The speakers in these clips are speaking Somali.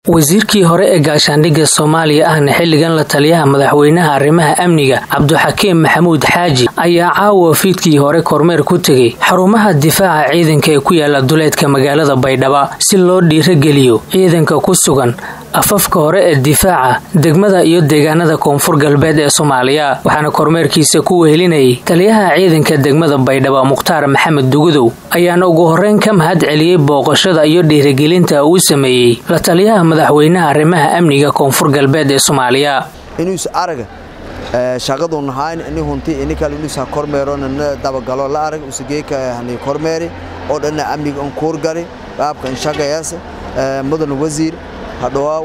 wasiirkii hore ee gaashaandhigga soomaaliya ahna xilligan la taliyaha madaxweynaha arrimaha amniga cabdixakiim maxamuud xaaji ayaa caawa fiidkii hore kormeer ku tegey xarumaha difaaca ciidanka ee ku yaala duleedka magaalada baydhaba si loo dhiirageliyo ciidanka ku sugan afafka hore ee difaaca degmada iyo deegaanada koonfur galbeed ee soomaaliya waxaana kormeerkiisa ku wehelinayay taliyaha ciidanka degmada baydhaba mukhtaar maxamed dugudow ayaana ugu horreyn ka mahad celiyey booqashada iyo dhiirigelinta uu sameeyey la taliyaha madaxweynaha arrimaha amniga koonfur galbeed ee soomaaliya inuus araga shaqadu nahayn ini hunti ini kale inuus ha kormeero nana dabagalo la arag usageeka hani kormeeri oo dhanna amniga on kuurgari qaabka inshaqayaasa mudan wasiir hadhawaaw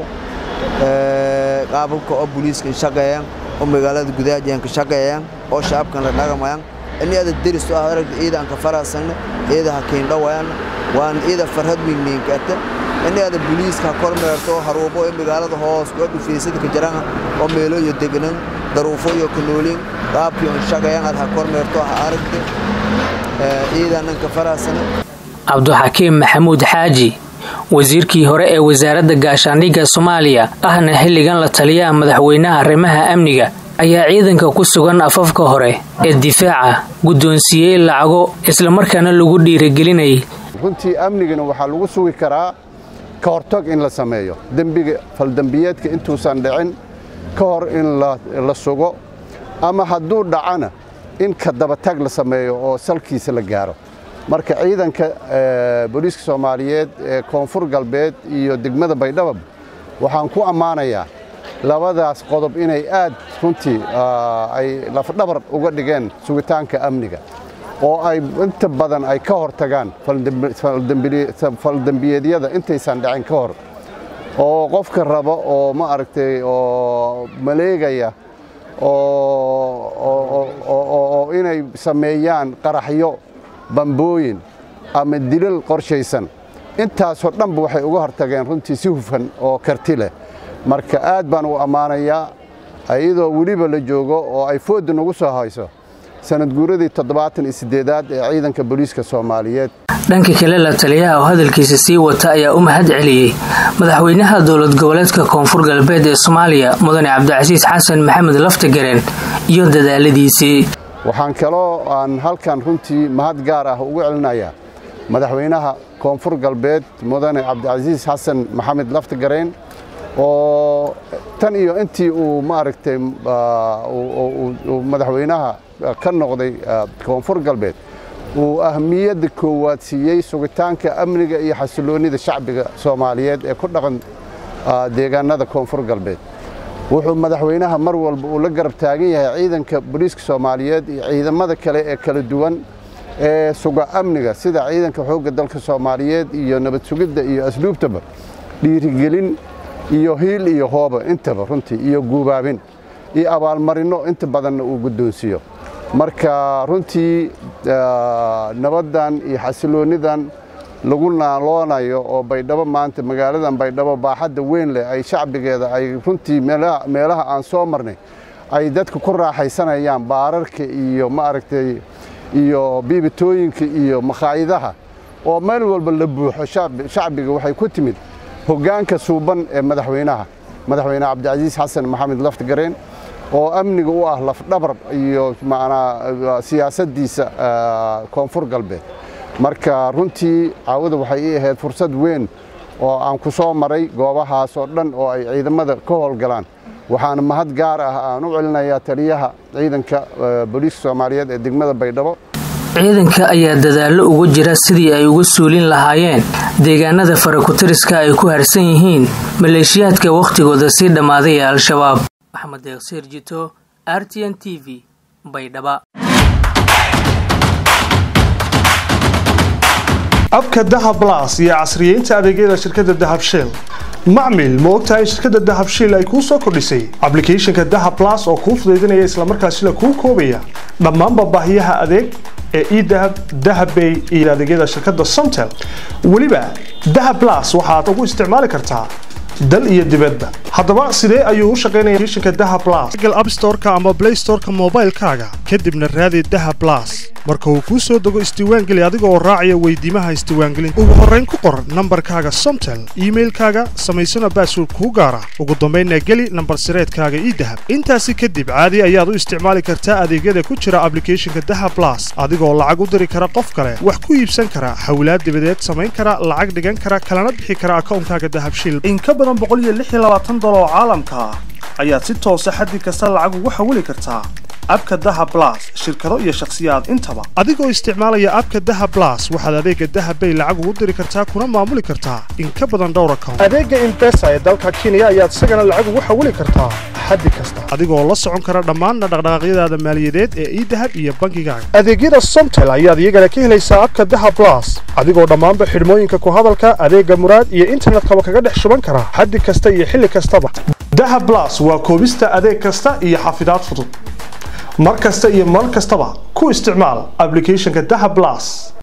qaababka oo booliiska inshaqeeyaan oo magaalada gudaajiyan ka shaqeeyaan oo shacabkan la dhagamayaan ini ada deris u ah aragta ciida aan ka faraasagna ciida ha kiindhawayaan waan ciida farhad weyniinkata ini ada booliiska ha kormeerto haruubo ee magaalada hoos oo dhufaysada ka jiraan oo meelo iyo degnan daruufo iyo kanoolin qaabkii on shaqeeyaan ad ha kormeerto ha aragta ciidaanan ka faraasana cabdixakiim maxamuud xaaji wasiirkii hore ee wasaaradda gaashaandhigga soomaaliya ahna xilligan la taliyaha madaxweynaha arrimaha amniga ayaa ciidanka ku sugan afafka hore ee difaaca guddoonsiiyey lacago islamarkaana lagu dhiiragelinayay runtii amnigana waxaa lagu sugi karaa ka hortag in la sameeyo dembiga faldembiyeedka intuusan dhicin ka hor in la sugo ama hadduu dhacana in ka dabatag la sameeyo oo salkiisa la gaaro marka ciidanka booliiska soomaaliyeed ee koonfur galbeed iyo degmada baydhaba waxaan ku ammaanayaa labadaas qodob inay aad runtii ay lafdhabar uga dhigeen sugitaanka amniga oo ay inta badan ay ka hor tagaan faldembiyeedyada intaysan dhacin ka hor oo qofka raba oo ma aragtay oo maleegaya oo inay sameeyaan qaraxyo bambooyin ama dilal qorshaysan intaasoo dhanba waxay uga hortageen runtii si hufan oo karti leh marka aad baan u ammaanayaa iyadoo weliba la joogo oo ay foodda nagu soo hayso sanad guuradii toddobaatan iyo siddeedaad ee ciidanka booliiska soomaaliyeed dhanka kale la taliyaha oo hadalkiisa sii wata ayaa u mahad celiyey madaxweynaha dowlad goboleedka koonfur galbeed ee soomaaliya mudane cabdicasiis xasan maxamed laftagareen iyo dadaaladiisii waxaan kaloo aan halkan runtii mahad gaar ah ugu celinayaa madaxweynaha koonfur galbeed mudane cabdicasiis xasan maxamed laftagareen oo tan iyo intii uu maaragtay madaxweynaha ka noqday koonfur galbeed uu ahmiyadda koowaad siiyey sugitaanka amniga iyo xasiloonnida shacbiga soomaaliyeed ee ku dhaqan deegaanada koonfur galbeed wuxuu madaxweynaha mar walba uu la garab taagan yahay ciidanka booliiska soomaaliyeed iyo ciidamada kale ee kala duwan ee suga amniga sida ciidanka xoogga dalka soomaaliyeed iyo nabad sugidda iyo asluubtaba dhiirigelin iyo hiil iyo hooba intaba runtii iyo guubaabin iyo abaalmarinno inta badanna uu guddoonsiiyo marka runtii nabaddan iyo xasiloonnidan lagu naaloonayo oo baydhabo maanta magaaladan baydhabo baaxadda weyn leh ay shacbigeeda ay runtii meelaha aan soo marnay ay dadka ku raaxaysanayaan baararka iyo maaragtay iyo biibitooyinka iyo makhaayadaha oo meel walba la buuxo shacbiga waxay ku timid hoggaanka suuban ee madaxweynaha madaxweyne cabdicasiis xasan maxamed laftagareen oo amniga u ah lafdhabar iyo macnaa siyaasaddiisa koonfur galbeed marka runtii caawada waxay ii ahayd fursad weyn oo aan ku soo maray goobahaas oo dhan oo ay ciidamada ka howlgalaan waxaana mahad gaar ah aan u celinayaa taliyaha ciidanka booliiska soomaaliyeed ee degmada baydhabo ciidanka ayaa dadaallo ugu jira sidii ay uga suulin lahaayeen deegaanada farakutiriska ay ku harsan yihiin maleeshiyaadka wakhtigooda sii dhammaaday ee al-shabaab maxamed deeqsiir jito r t n t v baydhaba abka dahab las iyo casriyeynta adeegyada shirkadda dahab shell macmil ma ogtahay in shirkadda dahab shiil ay kuu soo kordhisay ablicathonka dahab las oo kuu fudaydinaya islamarkaasina kuu koobaya dhammaanba baahiyaha adeeg ee edahab dahabbay iyo adeegyada shirkadda somtel weliba dahab las waxaad ugu isticmaali kartaa dal iyo dibadba haddaba sidee ayuu u shaqaynaya applicationka dahab las google app storeka ama play storeka moobaylkaaga kadibna raadi dahab las marka uu kuu soo dego isdiiwaangeli adiga oo raacaya weydiimaha isdiiwaangelinta ugu horrayn ku qor nambarkaaga somtel iimailkaaga samaysana baasword kuu gaara ugu dambaynna geli nambar sireedkaaga ii dahab intaasi kadib caadi ayaad u isticmaali kartaa adeegyada ku jira ablicathonka dahab blas adigoo lacag u diri kara qof kale wax ku iibsan kara hawlaad dibadeed samayn kara lacag dhigan kara kalana bixi kara akawnkaaga dahabshiil in ka badan boqoliyoaaadoloo caalamka ah ayaad si toosa xaddi kasta lacag ugu xawili kartaa abka daha blas shirkado iyo shakhsiyaad intaba adigoo isticmaalaya abka daha blas waxaad adeega dahabbay lacag ugu diri kartaa kuna maamuli kartaa in ka badan dhowr account adeega imbesa ee dalka kenya ayaad isagana lacag ugu xawili kartaa xaddi kasta adigoo la socon kara dhammaanna dhaqdhaqaaqyadaada maaliyadeed ee idahab iyo bankigaaga adeegyada somtel ayaad iyagana ka helaysaa abka daha blas adigoo dhammaanba xidhmooyinka ku hadalka adeega muraad iyo internetkaba kaga dhex shuban kara xaddi kasta iyo xilli kastaba daha blas waa koobista adeeg kasta iyo xafidaad fudud mar kasta iyo mar kastaba ku isticmaal ablicathonka daha blas